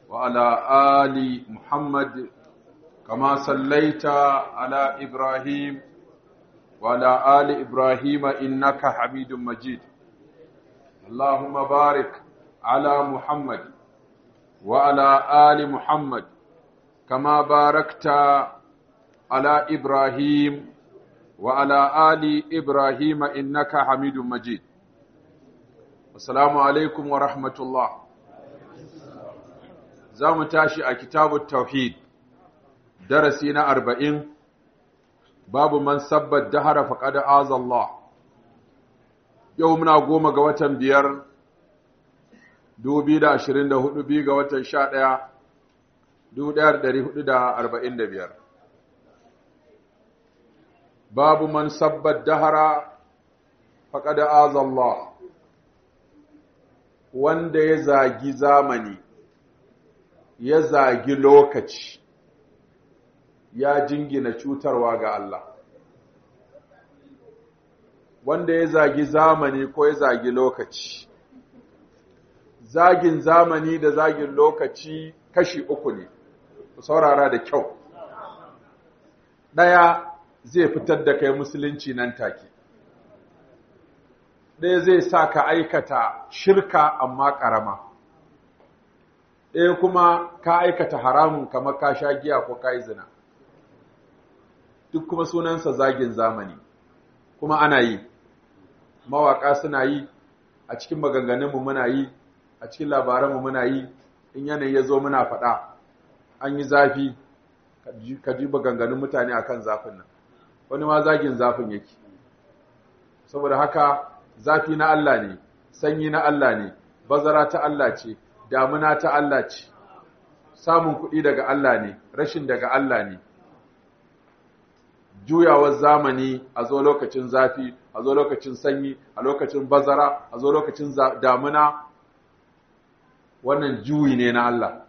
وعلى آل محمد كما صليت على إبراهيم وعلى آل إبراهيم إنك حميد مجيد اللهم بارك على محمد وعلى آل محمد كما باركت على إبراهيم وعلى آل إبراهيم إنك حميد مجيد السلام عليكم ورحمة الله زام تاشي كتاب التوحيد درسنا أربعين باب من سب الدهر فقد آذى الله يومنا قوم قوة بير dubi da ashirin da hudu biyu ga watan sha ɗaya dubu ɗaya da ɗari hudu da arba'in da biyar babu man sabbar dahara faƙada azallah wanda ya zagi zamani ya zagi lokaci ya jingina cutarwa ga Allah wanda ya zagi zamani ko ya zagi lokaci zagin zamani da zagin lokaci kashi uku ne ku saurara da kyau ɗaya zai fitar da kai musulunci nan take ɗaya zai sa ka aikata shirka amma ƙarama ɗaya kuma ka aikata haramun kamar ka sha giya ko ka yi zina duk kuma sunansa zagin zamani kuma ana yi mawaƙa suna yi a cikin maganganunmu muna yi a cikin labaranmu muna yi in yanayi ya zo muna faɗa an yi zafi ka ji maganganun mutane akan zafin nan wani ma zagin zafin yake saboda haka zafi na Allah ne sanyi na Allah ne bazara ta Allah ce damuna ta Allah ce samun kuɗi daga Allah ne rashin daga Allah ne juyawar zamani a zo lokacin zafi a zo lokacin sanyi a lokacin bazara a zo lokacin damuna wannan juyi ne na Allah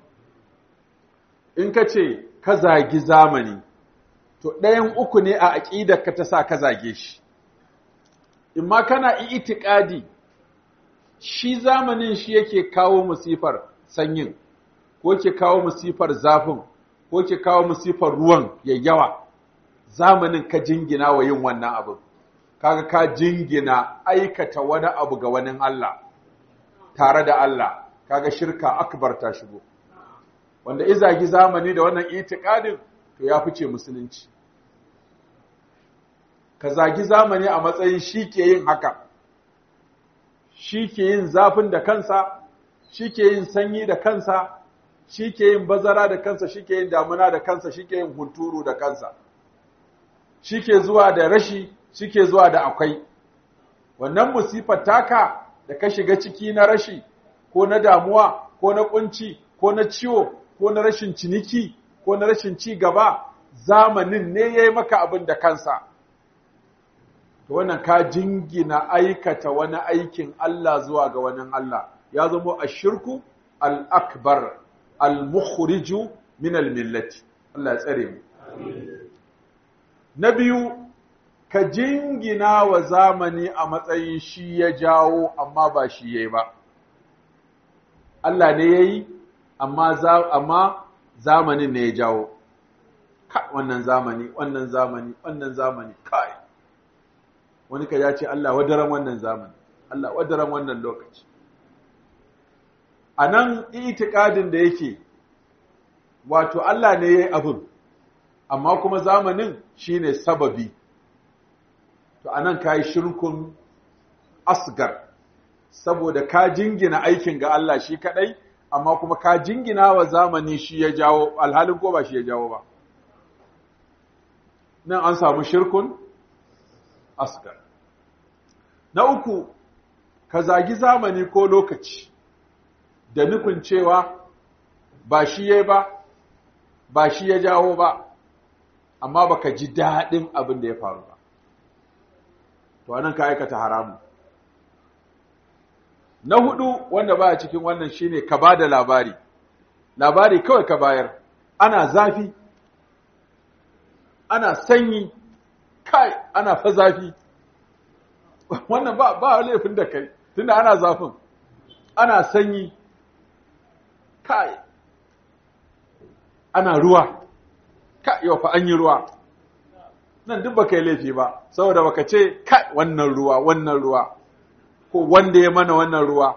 in ka ce ka zagi zamani to ɗayan uku ne a aƙidar ka ta sa ka zage shi in ma kana itikadi shi zamanin shi yake kawo musifar sanyin ko ke kawo musifar zafin ko ke kawo musifar ruwan ya yawa zamanin ka jingina wa yin wannan abin kaga ka jingina aikata wani abu ga wani Allah tare da Allah kaga shirka akbar ta shigo wanda izagi zamani da wannan itikadin to ya fice musulunci ka zagi zamani a matsayin shi ke yin haka shi ke yin zafin da kansa shi ke yin sanyi da kansa shi ke yin bazara da kansa shi ke yin damuna da kansa shi ke yin hunturu da kansa shi ke zuwa da rashi shi ke zuwa da akwai wannan musifar taka da ka shiga ciki na rashi ko na damuwa ko na kunci ko na ciwo ko na rashin ciniki ko na rashin ci gaba zamanin ne ya yi maka abin da kansa to wannan ka jingina aikata wani aikin Allah zuwa ga wani Allah ya zama ashirku al-akbar al-mukhriju min al-millati Allah ya tsare mu na biyu ka jingina wa zamani a matsayin shi ya jawo amma ba shi yayi ba Allah ne yayi amma amma zamanin ne ya jawo ka wannan zamani wannan zamani wannan zamani kai wani ka ya ce Allah wadaran wannan zamani Allah wadaran wannan lokaci a nan itikadin da yake wato Allah ne ya yi abin amma kuma zamanin shine sababi to a nan ka yi shirkun asgar saboda ka jingina aikin ga Allah shi kadai amma kuma ka jingina wa zamani shi ya jawo alhalin ko ba shi ya jawo ba nan an samu shirkun asgar na uku ka zagi zamani ko lokaci da nufin cewa ba shi ya ba ba shi ya jawo ba amma baka ji daɗin abin da ya faru ba to anan ka aikata haramu na hudu wanda baya cikin wannan shine ka ba da labari labari kawai ka bayar ana zafi ana sanyi kai ana fa zafi wannan ba ba laifin da kai tunda ana zafin ana sanyi kai ana ruwa ka yau fa an yi ruwa nan duk baka yi laifi ba saboda baka ce kai wannan ruwa wannan ruwa ko wanda ya mana wannan ruwa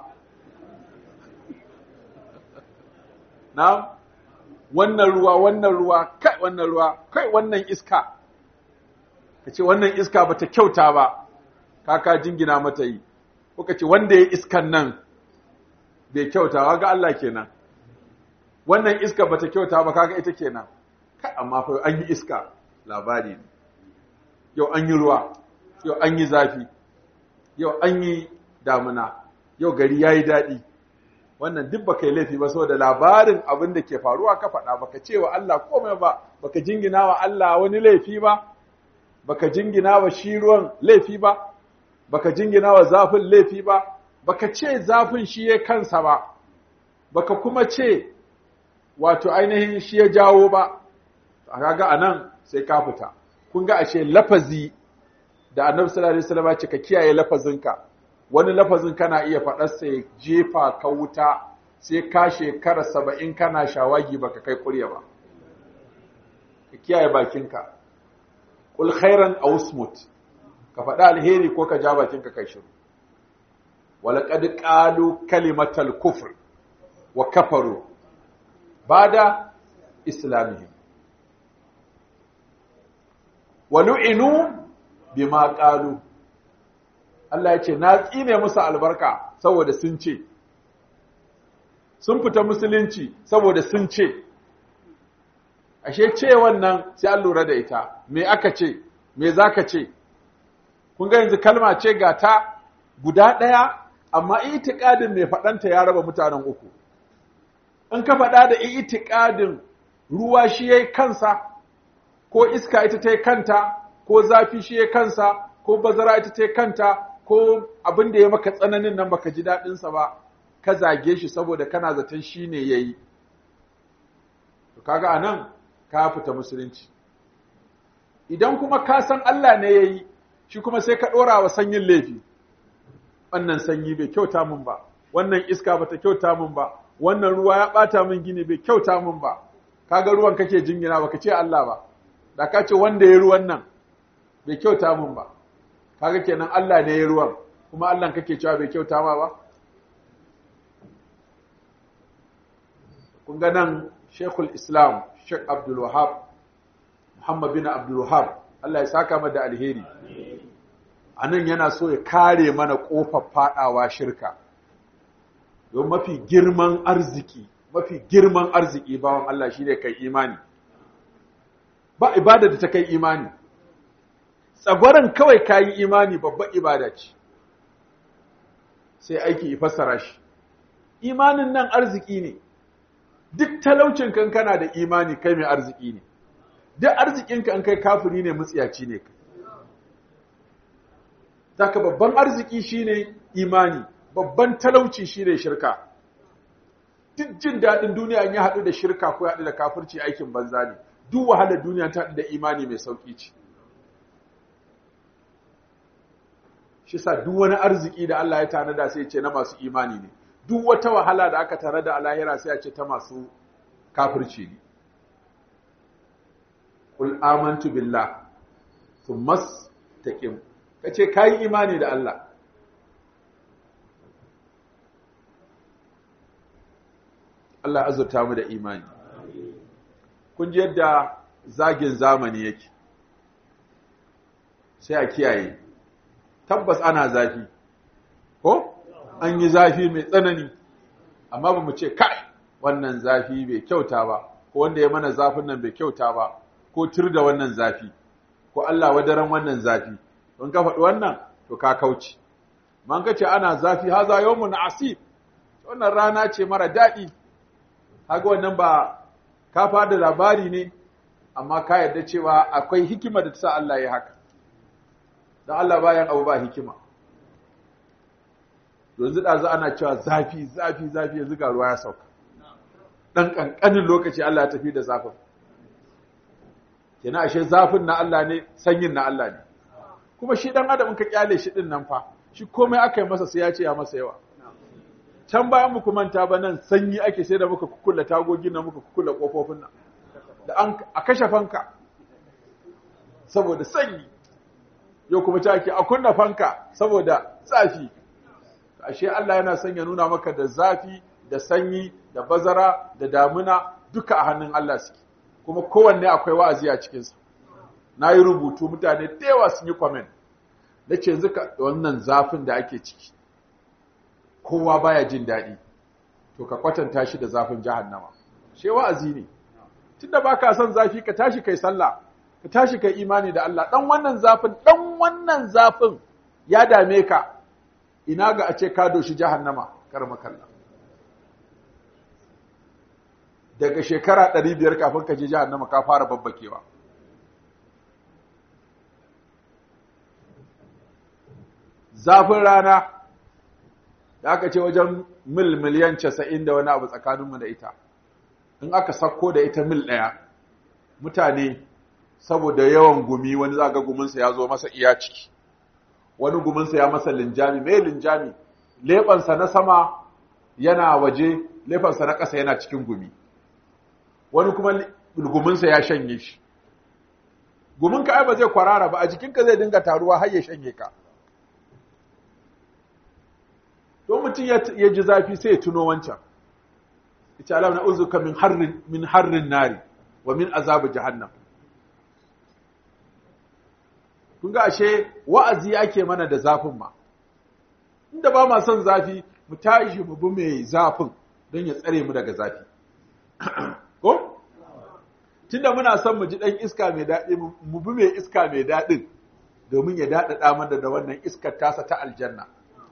na wannan ruwa wannan ruwa kai wannan ruwa kai wannan iska ka ce wannan iska bata kyauta ba kaka jingina mata yi ko ka ce wanda ya iskan nan bai kyauta ga Allah kenan wannan iska bata kyauta ba kaga ita kenan kai amma fa an yi iska labari ne yau an yi ruwa yau an yi zafi yau an yi damuna yau gari yayi daɗi wannan duk baka yi laifi ba saboda labarin abin da ke faruwa ka faɗa baka ce wa Allah komai ba baka jingina wa Allah wani laifi ba baka jingina wa shi ruwan laifi ba baka jingina wa zafin laifi ba baka ce zafin shi ya kansa ba baka kuma ce wato ainihin shi ya jawo ba kaga anan sai ka fita kun ga ashe lafazi da annabi sallallahu alaihi wasallam ya ce ka kiyaye lafazinka wani lafazin kana iya faɗar sai jefa ka wuta sai ka shekara saba'in kana shawagi baka kai kurya ba ka kiyaye bakinka kul khairan aw smut ka faɗa alheri ko ka ja bakinka kai shiru walaqad qalu kalimatal kufr wa kafaru bada islamihim wa lu'inu bima qalu Allah ya ce na tsine musu albarka saboda sun ce sun fita musulunci saboda sun ce ashe ce wannan sai an lura da ita me aka ce me zaka ce kun ga yanzu kalma ce ga ta guda ɗaya amma itiqadin mai faɗanta ya raba mutanen uku in ka faɗa da itiqadin ruwa shi yayi kansa ko iska ita ta kanta ko zafi shi yayi kansa ko bazara ita ta kanta ko abin da ya maka tsananin nan baka ji daɗinsa ba ka zage shi saboda kana zaton shi ne ya yi to kaga a nan ka fita musulunci idan kuma ka san Allah ne ya yi shi kuma sai ka ɗora wa sanyin laifi wannan sanyi bai kyauta min ba wannan iska bata kyauta min ba wannan ruwa ya ɓata min gini bai kyauta min ba kaga ruwan kake jingina baka ce Allah ba da ka ce wanda ya ruwan nan bai kyauta min ba kaga kenan Allah ne ya ruwan kuma Allah kake cewa bai kyauta ma ba kun ga nan Sheikhul Islam Sheikh Abdul Wahhab Muhammad bin Abdul Wahhab Allah ya saka mata alheri anan yana so ya kare mana kofar fadawa shirka don mafi girman arziki mafi girman arziki bawan Allah shine kai imani ba ibada da ta kai imani tsagwaron kawai kayi imani babban ibada ce sai aiki ya fassara shi imanin nan arziki ne duk talaucin kan kana da imani kai mai arziki ne duk arzikinka an kai kafiri ne mutsiyaci ne Zaka babban arziki shine imani babban talauci shine shirka duk jin daɗin duniya ya haɗu da shirka ko ya haɗu da kafirci aikin banza ne duk wahalar duniya ta haɗu da imani mai sauƙi ce shi sa duk wani arziki da Allah ya tanada sai ce na masu imani ne duk wata wahala da aka tare da alahira sai a ce ta masu kafirci ne kul amantu billah thumma taqim kace kai imani da Allah Allah azurta mu da imani kun ji yadda zagin zamani yake sai a kiyaye tabbas ana zafi ko an yi zafi mai tsanani amma ba mu ce kai wannan zafi bai kyauta ba ko wanda ya mana zafin nan bai kyauta ba ko tur da wannan zafi ko Allah wadaran wannan zafi don ka faɗi wannan to ka kauce man ka ce ana zafi haza yawmun asib wannan rana ce mara daɗi haga wannan ba ka fada labari ne amma ka yarda cewa akwai hikima da ta sa Allah ya haka don Allah bayan abu ba hikima yanzu ɗazu ana cewa zafi zafi zafi yanzu ga ruwa ya sauka ɗan ƙanƙanin lokaci Allah ya tafi da zafin kenan ashe zafin na Allah ne sanyin na Allah ne kuma shi ɗan adam ka kyale shi ɗin nan fa shi komai aka yi masa sai ya ce ya masa yawa can bayan muku manta ba nan sanyi ake sai da muka kukula tagogin nan muka kukula ƙofofin nan da an a kashe fanka saboda sanyi yau kuma ta ake a kunna fanka saboda zafi ashe Allah yana son ya nuna maka da zafi da sanyi da bazara da damuna duka a hannun Allah suke kuma kowanne akwai wa'azi a cikinsa na yi rubutu mutane da yawa sun yi comment na ce yanzu wannan zafin da ake ciki kowa baya jin daɗi to ka kwatanta shi da zafin jahannama she wa'azi ne tunda baka son zafi ka tashi kai sallah ka tashi kai imani da Allah dan wannan zafin dan wannan zafin ya dame ka ina ga a ce ka doshi jahannama karma kalla daga shekara 500 kafin ka je jahannama ka fara babbakewa zafin rana da aka ce wajen mil miliyan casa'in da wani abu tsakaninmu da ita in aka sakko da ita mil ɗaya mutane saboda yawan gumi wani zaga guminsa ya zo masa iya ciki wani guminsa ya masa linjami mai linjami leɓansa na sama yana waje leɓansa na ƙasa yana cikin gumi wani kuma guminsa ya shanye shi guminka ai ba zai kwarara ba a jikinka zai dinga taruwa har ya shanye ka don mutum ya ji zafi sai ya tuno wancan ita alam na uzuka min harrin min harrin nari wa min azabu jahannam kun ga ashe wa'azi ake mana da zafin ma inda ba ma son zafi mu tashi mu bi mai zafin don ya tsare mu daga zafi ko tunda muna son mu ji dan iska mai daɗi mu bi mai iska mai daɗin domin ya daɗaɗa mana da wannan iskar tasa ta aljanna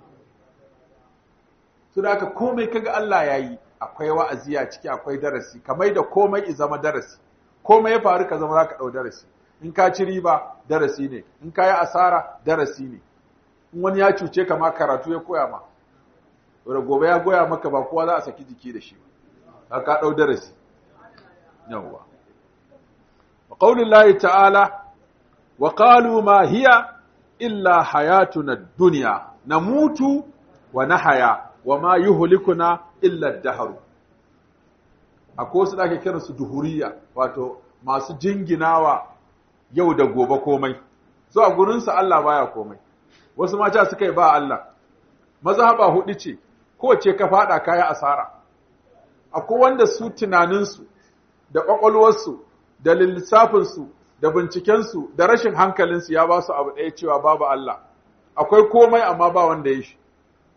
su da aka komai kaga Allah ya yi akwai wa'azi a ciki akwai darasi kamar da komai i zama darasi komai ya faru ka zama za ka ɗau darasi in ka ci riba darasi ne in ka yi asara darasi ne in wani ya cuce ka ma karatu ya koya ma wadda gobe ya goya maka ba kowa za a saki jiki da shi ba ka ɗau darasi yawwa wa ƙaunin layi ta'ala wa ƙalu ma hiya illa hayatuna duniya na mutu wa na haya wa ma yuhlikuna illa ad-dahr akwai wasu da ake kiran su duhuriya wato masu jinginawa yau da gobe komai so a gurin su Allah baya komai wasu mata suka yi ba Allah mazhaba hudu ce ko ce ka fada kaya asara akwai wanda su tunanin su da kwakwalwar su da lissafin su da binciken su da rashin hankalin su ya ba su abu ɗaya cewa babu Allah akwai komai amma ba wanda ya shi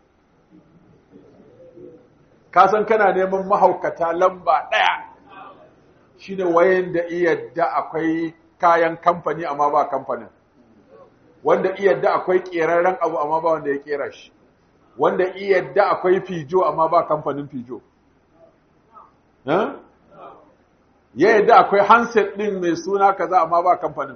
ka san kana neman mahaukata lamba ɗaya shi ne wayan da iyadda akwai kayan kamfani amma ba kamfanin wanda iyadda akwai ƙerarren abu amma ba wanda ya ƙera shi wanda iyadda akwai fijo amma ba kamfanin fijo ya yadda akwai handset ɗin mai suna kaza amma ba kamfanin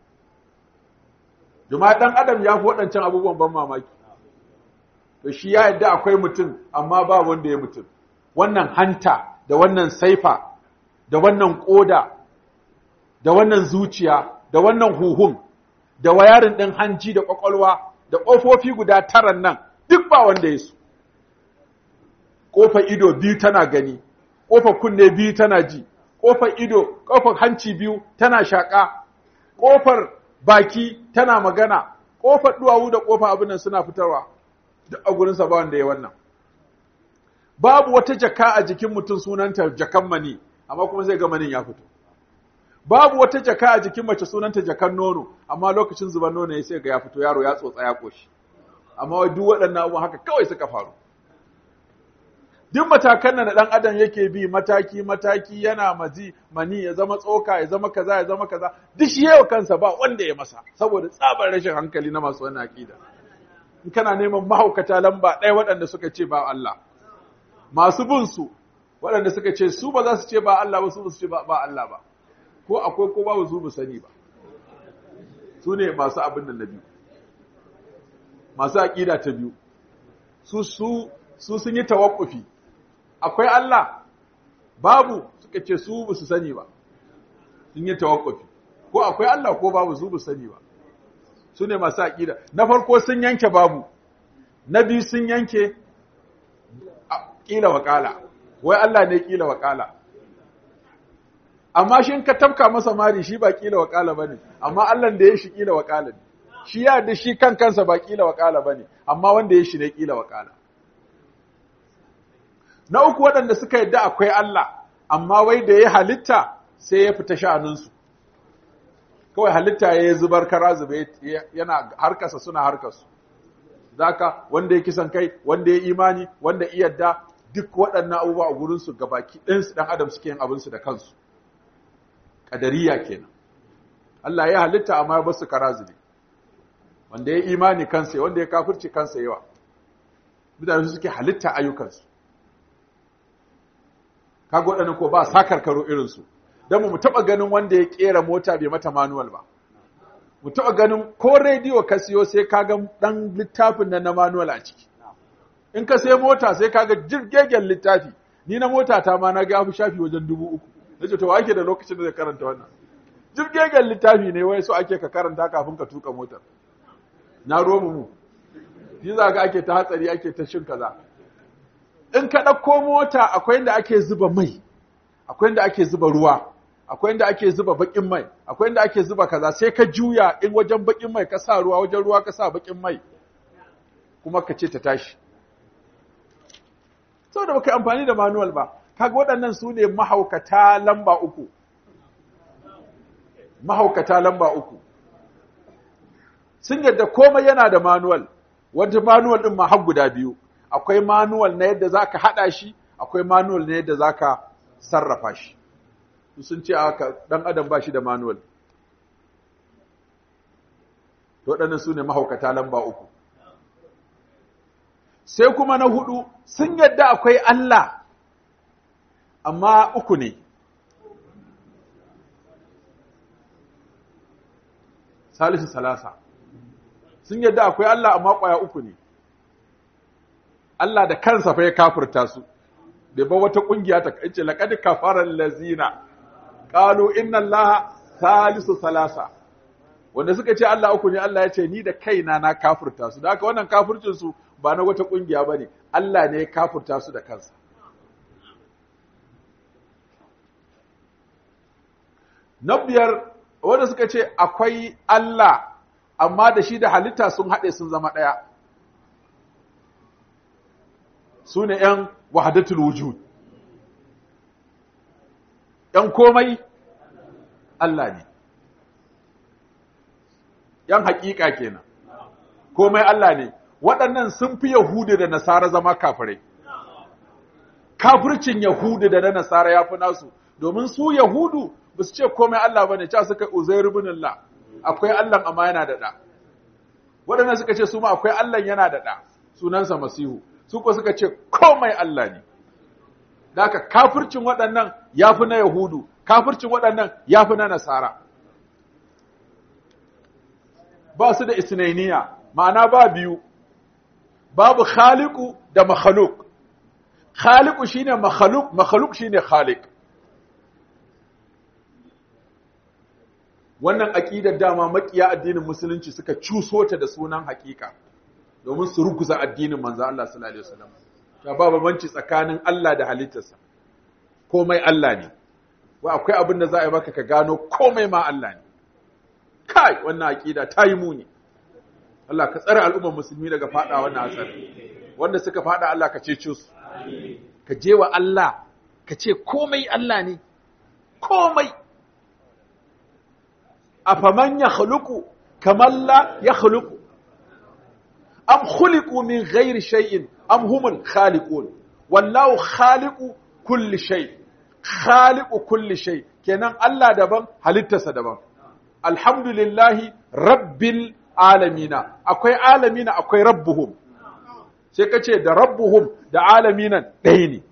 Juma ɗan adam ya fi waɗancan abubuwan ban mamaki to shi ya yadda akwai mutum amma ba wanda ya mutum wannan hanta da wannan saifa da wannan koda da wannan zuciya da wannan huhun da wayarin ɗin hanji da ƙwaƙwalwa da ƙofofi guda taran nan duk ba wanda ya su ƙofar ido biyu tana gani ƙofar kunne biyu tana ji ƙofar ido ƙofar hanci biyu tana shaƙa ƙofar baki tana magana ƙofar duwawu da ƙofar abin nan suna fitarwa duk a gurinsa ba wanda ya wannan babu wata jaka a jikin mutum sunanta jakan mani amma kuma zai ga manin ya fito babu wata jaka a jikin mace sunanta jakan nono amma lokacin zuban nono ya sai ga ya fito yaro ya tsotsa ya koshi amma duk waɗannan abubuwan haka kawai suka faru duk matakan nan da ɗan adam yake bi mataki mataki yana mazi mani ya zama tsoka ya zama kaza ya zama kaza duk shi yau kansa ba wanda ya masa saboda tsabar rashin hankali na masu wannan aqida in kana neman mahaukata lamba ɗaya waɗanda suka ce ba Allah masu bin su waɗanda suka ce su ba za su ce ba Allah ba su ba su ce ba Allah ba ko akwai ko ba su ba sani ba su ne masu abin da na biyu masu aƙida ta biyu su su su sun yi tawakkufi akwai Allah babu suka ce su ba su sani ba sun yi tawakkufi ko akwai Allah ko babu su ba su sani ba su ne masu aƙida na farko sun yanke babu na biyu sun yanke ƙila waƙala wai Allah ne ƙila waƙala amma shi in ka tafka masa mari shi ba kila wakala bane amma Allah da ya shi kila wakala ne shi ya da shi kan kansa ba kila wakala bane amma wanda ya shi ne kila wakala na uku waɗanda suka yadda akwai Allah amma wai da ya halitta sai ya fita sha'aninsu kawai halitta ya yi zubar kara zube yana harkarsa suna harkarsu zaka wanda ya kisan kai wanda ya imani wanda iyadda duk waɗannan abubuwa a gurinsu gabaki ɗinsu ɗan adam suke yin abinsu da kansu ƙadariya kenan Allah ya halitta amma ya basu kara zube wanda ya imani kansa wanda ya kafirci kansa yawa mutane suke halitta ayyukansu kaga waɗannan ko ba sa karkaro irinsu don mu taɓa ganin wanda ya ƙera mota bai mata manuwal ba mu taɓa ganin ko rediyo ka siyo sai ka ga ɗan littafin nan na manuwal a ciki in ka sai mota sai ka ga jirgegen littafi ni na mota ta ma na ga fi shafi wajen dubu uku na ce to wa ake da lokacin da zai karanta wannan jirgegen littafi ne wai so ake ka karanta kafin ka tuka motar na romu mu shi za ga ake ta hatsari ake ta shin kaza in ka ɗauko mota akwai inda ake zuba mai akwai inda ake zuba ruwa akwai inda ake zuba bakin mai akwai inda ake zuba kaza sai ka juya in wajen bakin mai ka sa ruwa wajen ruwa ka sa bakin mai kuma ka ce ta tashi saboda baka amfani da manual ba kaga waɗannan su ne mahaukata lamba uku mahaukata lamba uku sun yadda komai yana da manual wata manual din ma har guda biyu akwai manual na yadda zaka hada shi akwai manual na yadda zaka sarrafa shi sun ce aka dan adam ba shi da manual to waɗannan su ne mahaukata lamba uku sai kuma na hudu sun yadda akwai Allah amma uku ne salisu salasa sun yadda akwai Allah amma ƙwaya uku ne Allah da kansa fa ya kafirta su bai ba wata ƙungiya ta kace laqad kafara allazina qalu inna allaha salisu salasa wanda suka ce Allah uku ne Allah ya ce ni da kaina na kafirta su da haka wannan kafircin su ba na wata kungiya bane Allah ne ya kafirta su da kansa na biyar wanda suka ce akwai Allah amma da shi da halitta sun haɗe sun zama ɗaya su ne ‘yan wahadatul wujud ‘yan komai Allah ne ‘yan haƙiƙa kenan komai Allah ne waɗannan sun fi Yahudu da Nasara zama kafirai kafircin Yahudu da na Nasara ya fi nasu domin su Yahudu ba su ce komai Allah ba ne ca suka Uzairu bin Allah akwai Allah amma yana da ɗa waɗannan suka ce su ma akwai Allah yana da ɗa sunansa Masihu su ko suka ce komai Allah ne da haka kafircin waɗannan ya fi na Yahudu kafircin waɗannan ya fi na Nasara ba su da isnainiya ma'ana ba biyu babu khaliku da makhaluk khaliku shine makhaluk makhaluk shine khalik wannan aqidar dama makiya addinin musulunci suka cuso ta da sunan hakika domin su ruguza addinin manzo Allah sallallahu alaihi wasallam ta ba babanci tsakanin Allah da halittarsa komai Allah ne wai akwai abin da za a yi maka ka gano komai ma Allah ne kai wannan aqida ta yi muni Allah ka tsare al'ummar musulmi daga fada wannan hatsari wanda suka fada Allah ka cece su ka je wa Allah ka ce komai Allah ne komai afaman ya khuluqu kaman la ya khuluqu am khuliqu min ghairi shay'in am humul khaliqun wallahu khaliqu kulli shay khaliqu kulli shay kenan Allah daban halittarsa daban alhamdulillahi rabbil alamina akwai alamina akwai rabbuhum sai ka ce da rabbuhum da alaminan ɗaya ne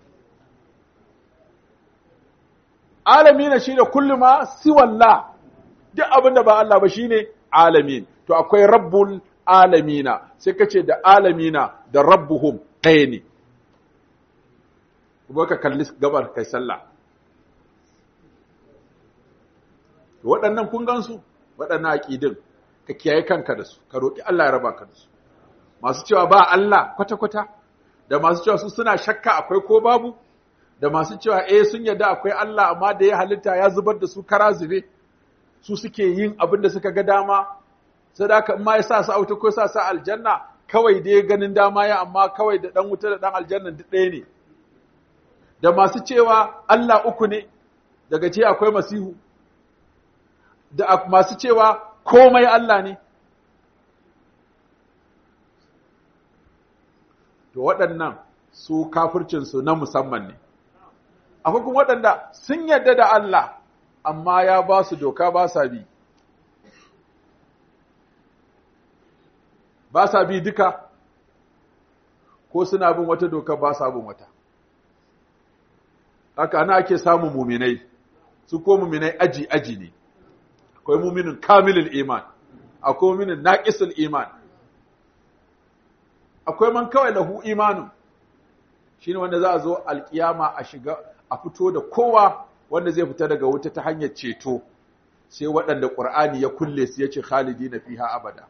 alamina shi da kullum ma siwalla duk abin da ba Allah ba shi ne alamin to akwai rabbul alamina sai ka ce da alamina da rabbuhum ɗaya ne kuma ka kalli gabar kai sallah waɗannan kun gansu waɗannan aƙidin ka kiyaye kanka da su ka roƙi Allah ya raba ka da su masu cewa ba Allah kwata-kwata da masu cewa su suna shakka akwai ko babu da masu cewa eh sun yarda akwai Allah amma da ya halitta ya zubar da su kara zube su suke yin abin da suka ga dama sadaka in ma ya sa su auta ko sa su aljanna kawai dai ganin dama ya amma kawai da dan wuta da dan aljanna duk ɗaya ne da masu cewa Allah uku ne daga ce akwai masihu da masu cewa komai Allah ne to waɗannan su kafircinsu na musamman ne akwai kuma waɗanda sun yarda da Allah amma ya ba su doka ba sa bi ba sa bi duka ko suna bin wata doka ba sa bin wata haka ana ake samun muminai su ko muminai aji aji ne akwai muminin kamilul iman akwai muminin naqisul iman akwai man kawai lahu imanun shine wanda za a zo alkiyama a shiga a fito da kowa wanda zai fita daga wuta ta hanyar ceto sai waɗanda ƙur'ani ya kulle su yace khalidina fiha abada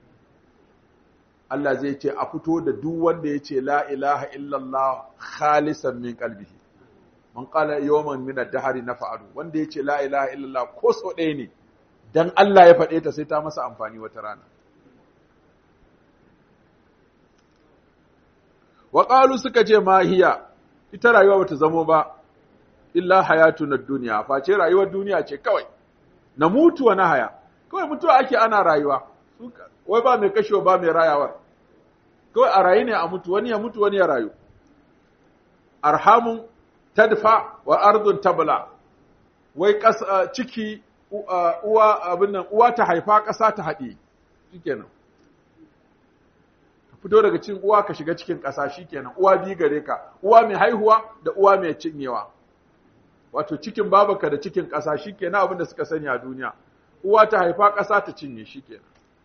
Allah zai ce a fito da duk wanda yace la ilaha illallah khalisan min qalbihi man qala yawman min ad-dahr nafa'alu wanda yace la ilaha illallah ko so ɗaya ne dan Allah ya faɗe ta sai ta masa amfani wata rana wa qalu suka ce ma hiya ita rayuwa bata zamo ba illa hayatuna dunya face rayuwar duniya ce kawai na mutu wa na haya kawai mutuwa ake ana rayuwa wai ba mai kashewa ba mai rayawar kawai a rayu ne a mutu wani ya mutu wani ya rayu arhamun tadfa wa ardun tabla wai ciki uwa abin nan uwa ta haifa ƙasa ta haɗe shikenan fito daga cikin uwa ka shiga cikin ƙasa shikenan uwa biyu gare ka uwa mai haihuwa da uwa mai cinyewa wato cikin babaka da cikin ƙasa shikenan abin da suka sani a duniya uwa ta haifa ƙasa ta cinye shikenan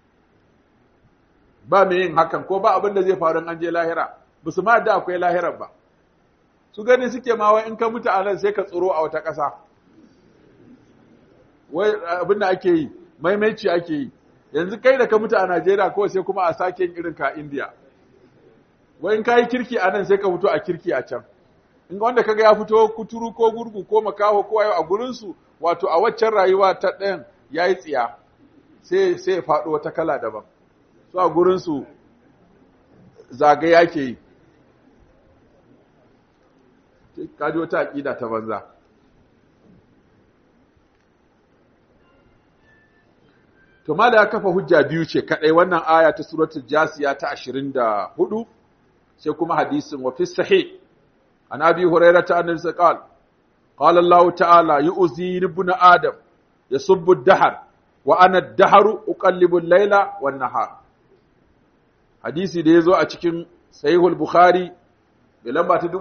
ba mai yin hakan ko ba abin da zai faru an je lahira ba su ma da akwai lahirar ba su gani suke ma wai in ka mutu a nan sai ka tsoro a wata ƙasa wai abin da ake yi maimaici ake yi yanzu kai da ka mutu a Najeriya kawai sai kuma a sake yin irin ka India wai in ka yi kirki a nan sai ka fito a kirki a can in wanda kaga ya fito kuturu ko gurgu ko makaho ko ayo a gurin su wato a waccan rayuwa ta ɗayan yayi tsiya sai sai ya faɗo wata kala daban so a gurin su zagaya ke yi kaji wata aƙida ta banza to mala ya kafa hujja biyu ce kadai wannan aya ta suratul jasiya ta 24 sai kuma hadisin wa fi sahih an abi hurairah ta annabi sallallahu qala Allah ta'ala yu'zi ibn adam yasubbu ad-dahr wa ana ad-dahru uqallibu al-layla wan-nahar hadisi da yazo a cikin sahihul bukhari mai lamba ta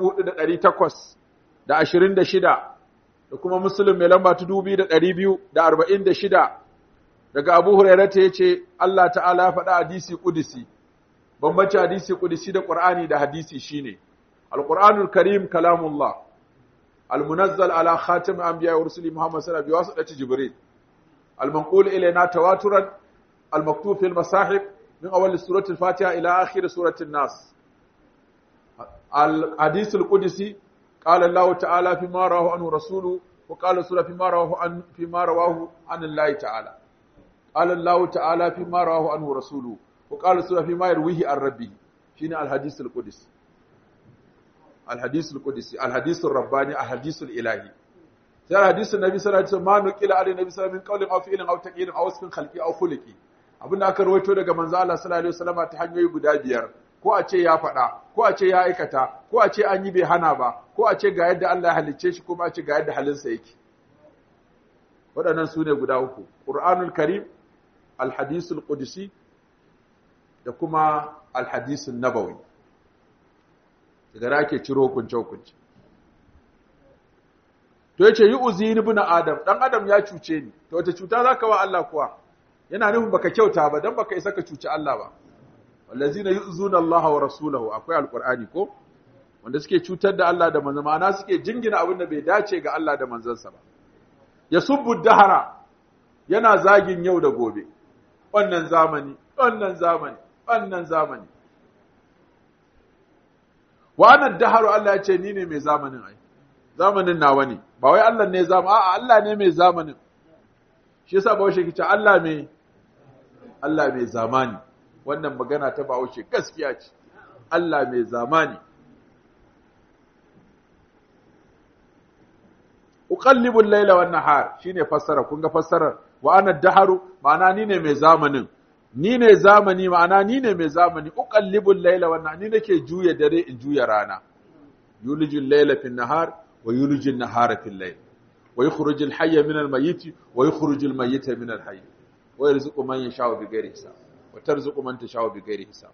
4826 da kuma muslim mai lamba ta 2246 daga Abu Hurairah ta yace Allah ta'ala ya faɗa hadisi qudsi bambanci hadisi qudsi da Qur'ani da hadisi shine Al-Qur'anul Karim kalamullah al-munazzal ala khatim anbiya wa rusuli Muhammad sallallahu alaihi wasallam bi Jibril al-manqul ilayna tawaturan al-maktub fi al-masahib min awwal surati al-Fatiha ila akhir surati an-Nas الحديث القدسي قال الله تعالى فيما رواه عنه رسوله وقال سورة فيما رواه عن فيما رواه عن الله تعالى قال الله تعالى فيما رواه عنه رسوله وقال سورة فيما يرويه عن ربه شنو الحديث القدسي الحديث القدسي الحديث الرباني الحديث الإلهي sai hadisin nabi sallallahu alaihi wasallam ma nukila alai nabi sallallahu alaihi wasallam min qawlin aw fi'lin aw taqdirin aw wasfin khalqi aw khuluqi abinda aka rawaito daga manzo Allah sallallahu alaihi wasallam ta hanyoyi guda biyar ko a ce ya faɗa ko a ce ya aikata ko a ce an yi bai hana ba ko a ce ga yadda Allah ya halicce shi kuma a ce ga yadda halinsa yake waɗannan su ne guda uku ƙur'anul karim alhadisul qudsi da kuma alhadisun nabawi daga da ake ciro hukunce hukunce to yace yi uzini ibn adam dan adam ya cuce ni to wata cuta zaka wa Allah kuwa yana nufin baka kyauta ba dan baka isa ka cuci Allah ba wallazina yu'zuna Allah wa rasulahu akwai alqur'ani ko wanda suke cutar da Allah da manzo ma'ana suke jingina abin da bai dace ga Allah da manzansa ba yasubbu dahara yana zagin yau da gobe wannan zamani wannan zamani wannan zamani wa ana daharu Allah ya ce ni ne mai zamanin ai zamanin nawa ne ba wai Allah ne zama a'a Allah ne mai zamanin shi yasa bawo shi kice Allah mai Allah mai zamani wannan magana ta bawo shi gaskiya ce Allah mai zamani uqallibu al-layla wan nahar shine fassara kun ga fassarar wa ana daharu ma'ana ni ne mai zamanin ni ne zamani ma'ana ni ne mai zamani uqallibu al-layla wan nahar ni nake juya dare in juya rana yuliju al-layla fi an-nahar wa yuliju an-nahara fi al-layl wa yukhriju al-hayya min al-mayyit wa yukhriju al-mayyita min al-hayy wa yarzuqu man yasha'u bighairi hisab wa tarzuqu man tasha'u bighairi hisab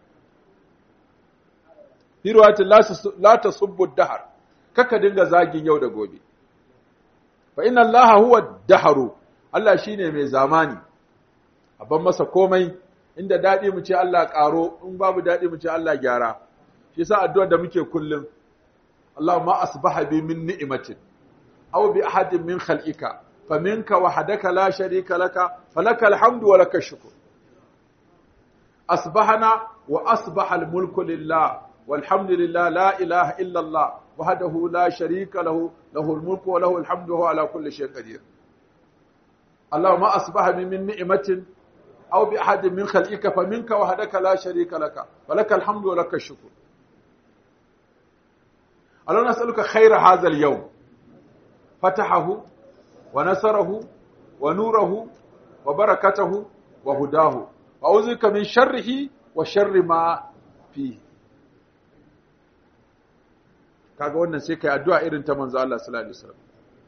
fi riwayatin la tasubbu ad-dahr kaka dinga zagin yau da gobe fa inna allaha huwa ad-dahru Allah shine mai zamani abban masa komai inda dadi mu ce Allah karo in babu dadi mu ce Allah gyara shi yasa addu'ar da muke kullum Allahumma asbaha bi min ni'matin aw bi ahadin min khalqika faminka wahdaka la sharika laka falaka alhamdu wa laka shukr asbahana wa asbaha al-mulku lillah والحمد لله لا إله إلا الله وحده لا شريك له له الملك وله الحمد وهو على كل شيء قدير اللهم أصبح من نعمة أو بأحد من خلقك فمنك وحدك لا شريك لك ولك الحمد ولك الشكر اللهم نسألك خير هذا اليوم فتحه ونصره ونوره وبركته وهداه وأعوذ بك من شره وشر ما فيه kaga wannan sai kai addu'a irin ta manzo Allah sallallahu alaihi wasallam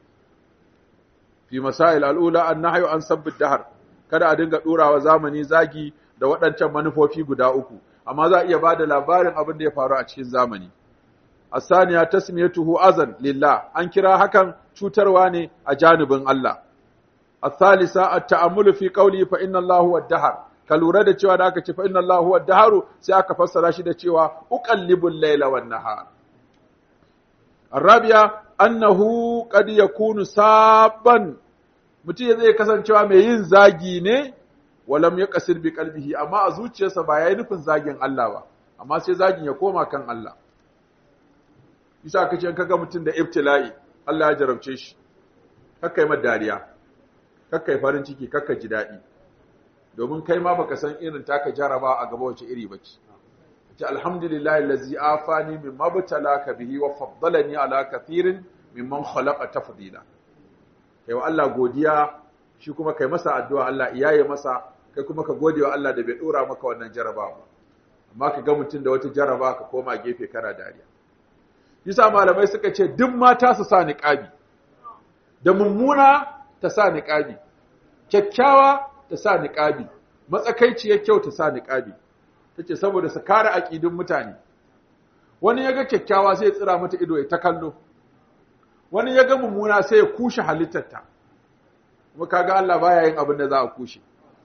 fi masail al'ula an-nahyu an sabb ad-dahr kada a dinga durawa zamani zagi da waɗancan manufofi guda uku amma za a iya bada labarin abin da ya faru a cikin zamani asaniya tasmiyatuhu azan lillah an kira hakan cutarwa ne a janibin Allah الثالثة التأمل في قوله فإن الله هو الدهر ka lura da cewa da aka ce fa inna Allahu huwa daharu sai aka fassara shi da cewa uqallibul layla wan nahar arabiya annahu qad yakunu sabban mutum zai kasancewa mai yin zagi ne walam yaqsir bi qalbihi amma a zuciyarsa ba yayi nufin zagin Allah ba amma sai zagin ya koma kan Allah bisa kace kaga mutum da ibtila'i Allah ya jarabce shi kakkai mai dariya kakkai farin ciki kakka ji daɗi domin kai ma baka san irin taka jaraba a gaba wace iri bace ce alhamdulillahi allazi afani mimma batalaka bihi wa faddalani ala kathirin mimman khalaqa tafdila kai wa Allah godiya shi kuma kai masa addu'a Allah iyaye masa kai kuma ka gode wa Allah da bai dora maka wannan jaraba ba amma ka ga mutum da wata jaraba ka koma gefe kana dariya yasa malamai suka ce duk mata su sa niqabi da mummuna ta sa niqabi kyakkyawa ta sa niqabi matsakaiciyar kyau ta sa niqabi tace saboda su kare aqidun mutane wani yaga kyakkyawa sai ya tsira mata ido ya ta kallo wani yaga mummuna sai ya kushe halittarta kuma kaga Allah baya yin abin da za a kushe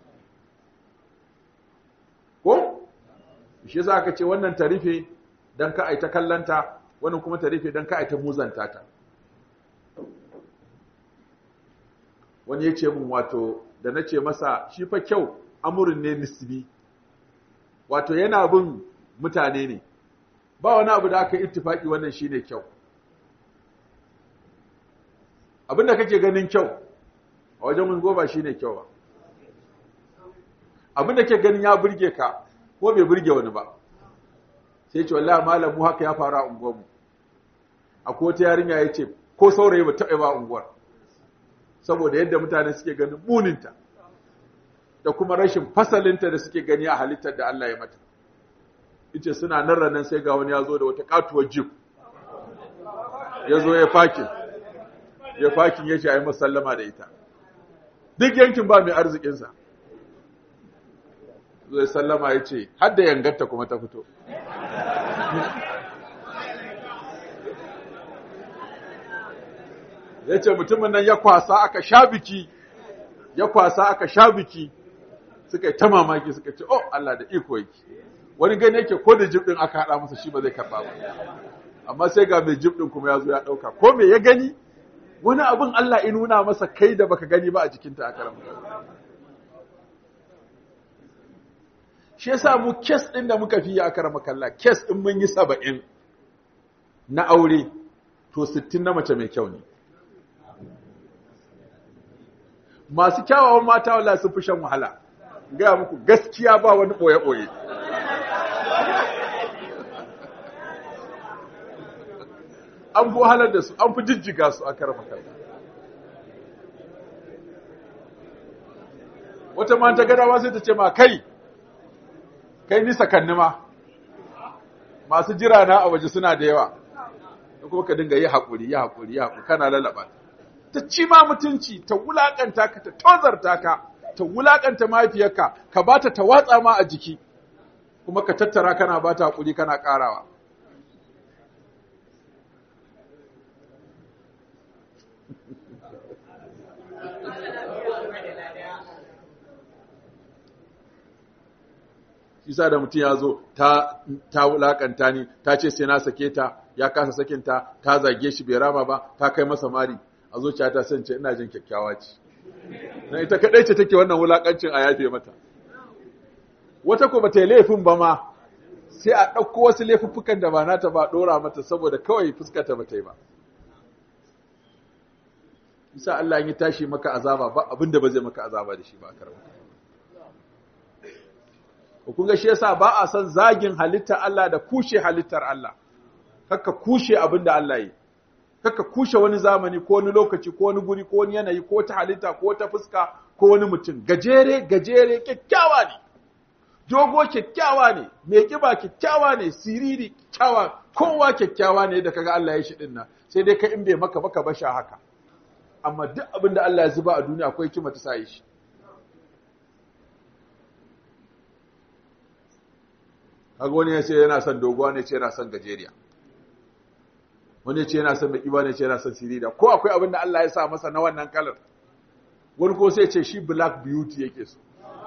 ko shi yasa aka ce wannan tarife dan ka aita kallanta wannan kuma tarife dan ka aita muzanta ta wani ya ce min wato da na ce masa shi fa kyau amurin ne nisbi wato yana bin mutane ne ba wani abu da aka ittifaki wannan shine kyau abinda kake ganin kyau a wajen mun goba shine kyau ba abinda kake ganin ya burge ka ko bai burge wani ba sai ce wallahi malam mu haka ya faru a unguwar mu akwai wata yarinya ya ce ko saurayi ba taɓa ba unguwar saboda yadda mutane suke ganin muninta da kuma rashin fasalinta da suke gani a halittar da Allah ya mata ita suna nan ranar sai ga wani ya zo da wata katuwar jip ya zo ya fakin ya fakin ya ce a yi masallama da ita duk yankin ba mai arzikinsa zai sallama ya ce har da yangarta kuma ta fito ya ce mutumin nan ya kwasa aka sha biki ya kwasa aka sha biki suka yi ta mamaki suka ce oh Allah da iko yake wani gani yake ko da jib din aka hada masa shi ba zai karba ba amma sai ga mai jib din kuma ya zo ya dauka ko me ya gani wani abin Allah ya nuna masa kai da baka gani ba a jikinta a karamin shi yasa mu kes din da muka fi a karama kalla kes din mun yi saba'in na aure to sittin na mace mai kyau ne masu kyawawan mata wallahi sun fi shan wahala gaya muku gaskiya ba wani ɓoye-ɓoye an fi wahalar da su an fi jijjiga su a karfa karfa wata ma ta gada sai ta ce ma kai kai nisa kanni ma masu jira na a waje suna da yawa da kuma ka dinga yi haƙuri yi haƙuri yi haƙuri kana lalaba ta ci ma mutunci ta wulaƙanta ka ta tozarta ka ta wulaƙanta mahaifiyarka ka ba ta ta watsa ma a jiki kuma ka tattara kana ba ta haƙuri kana ƙarawa isa da mutum ya zo ta ta wulakanta ni ta ce sai na sake ta ya kasa sakinta ta zage shi bai rama ba ta kai masa mari a zuciya ta sance ina jin kyakkyawa ce na ita kadai ce take wannan wulakancin a yafe mata wata ko bata yi laifin ba ma sai a ɗauko wasu laifuffukan da ba nata ba ɗora mata saboda kawai fuskata bata yi ba isa Allah ya tashi maka azaba ba abinda ba zai maka azaba da shi ba a karɓa kun ga shi yasa ba a son zagin halittar Allah da kushe halittar Allah kaka kushe abin da Allah yi kaka kushe wani zamani ko wani lokaci ko wani guri ko wani yanayi ko ta halitta ko ta fuska ko wani mutum gajere gajere kyakkyawa ne dogo kyakkyawa ne mai kiba kyakkyawa ne siriri kyakkyawa kowa kyakkyawa ne da kaga Allah ya shi dinnan sai dai ka in bai maka baka basha haka amma duk abin da Allah ya zuba a duniya akwai kima ta sa shi kaga wani ya ce yana son doguwa ne ce yana son gajeriya wani ya ce yana son mai ne ce yana son sirida ko akwai abin da Allah ya sa masa na wannan kalar wani ko sai ce shi black beauty yake so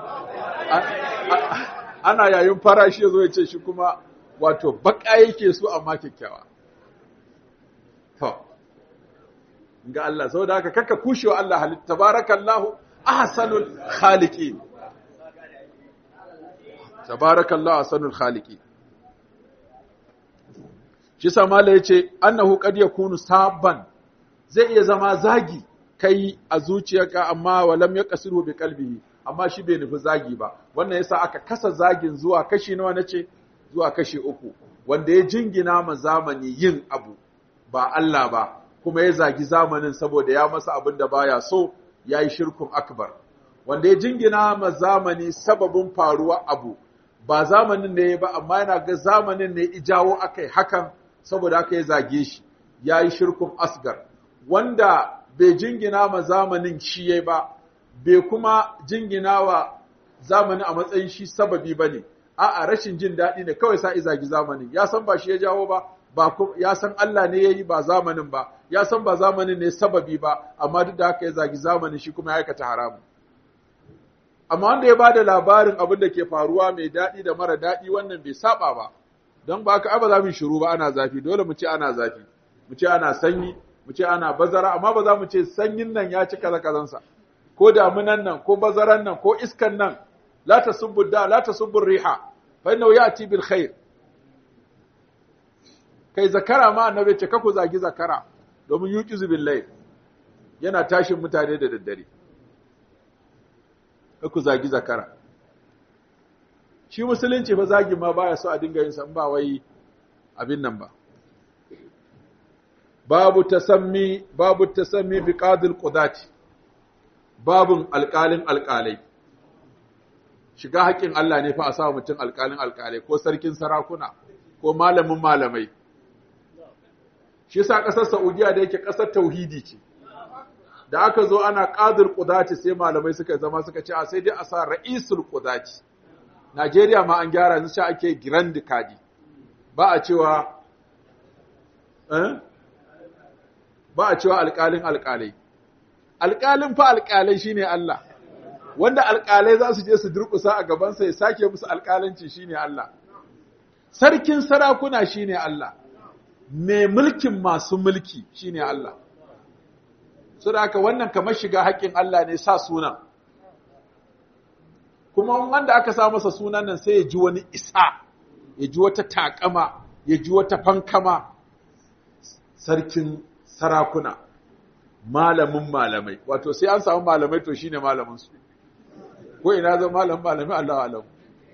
ana yayin farashi ya zo ya ce shi kuma wato baka yake so amma kyakkyawa to ga Allah saboda haka kaka kushewa Allah halitta tabarakallahu ahsanul khaliqin tabarakallahu ahsanul khaliqin shi samala yace annahu qad yakunu sabban zai iya zama zagi kai a zuciyarka amma walam yaqsiru bi qalbihi amma shi bai nufi zagi ba wannan yasa aka kasa zagin zuwa kashi nawa nace zuwa kashi uku wanda ya jingina ma zamani yin abu ba Allah ba kuma ya zagi zamanin saboda ya masa abin da baya so yayi shirkun akbar wanda ya jingina ma zamani sababin faruwa abu ba zamanin ne ba amma yana ga zamanin ne ijawo akai hakan saboda aka yi zage shi ya yi shirkun asgar wanda bai jingina ma zamanin shi ya ba bai kuma jingina wa zamanin a matsayin shi sababi ba ne a'a rashin jin daɗi ne kawai sa zagi zamanin ya san ba shi ya jawo ba ba ya san Allah ne ya yi ba zamanin ba ya san ba zamanin ne sababi ba amma duk da haka ya zagi zamanin shi kuma ya aikata haramun amma wanda ya bada labarin abin da ke faruwa mai daɗi da mara daɗi wannan bai saba ba don ba ka ba za mu shiru ba ana zafi dole mu ce ana zafi mu ce ana sanyi mu ce ana bazara amma ba za mu ce sanyin nan ya ci kaza kazansa ko damunan nan ko bazaran nan ko iskan nan la tasubbu da la tasubbu riha fa innahu ya'ti bil khair kai zakara ma annabi ce kaku zagi zakara domin yuqizu bil layl yana tashin mutane da daddare ku zagi zakara shi musulunci ba zagi ma baya so a dinga yin san ba wai abin nan ba babu tasammi babu tasammi bi qadil qudati babun alƙalin alƙalai shiga haƙƙin Allah ne fa a sa mutum alƙalin alƙalai ko sarkin sarakuna ko malamin malamai shi yasa ƙasar Saudiya da yake ƙasar tauhidi ce da aka zo ana ƙadir ƙudaci sai malamai suka zama suka ce a sai dai a sa ra'isul ƙudaci Najeriya ma an gyara yanzu ake grand kadi ba a cewa eh ba a cewa alƙalin alƙalai alƙalin fa alƙalai shine Allah wanda alƙalai za su je su durƙusa a gabansa ya sake musu alƙalanci shine Allah sarkin sarakuna shine Allah mai mulkin masu mulki shine Allah saboda haka wannan kamar shiga haƙƙin Allah ne sa sunan kuma wanda aka sa masa sunan nan sai ya ji wani isa ya ji wata takama ya ji wata fankama sarkin sarakuna malamin malamai wato sai an samu malamai to shine malamin su ko ina zan malam malamai Allah alam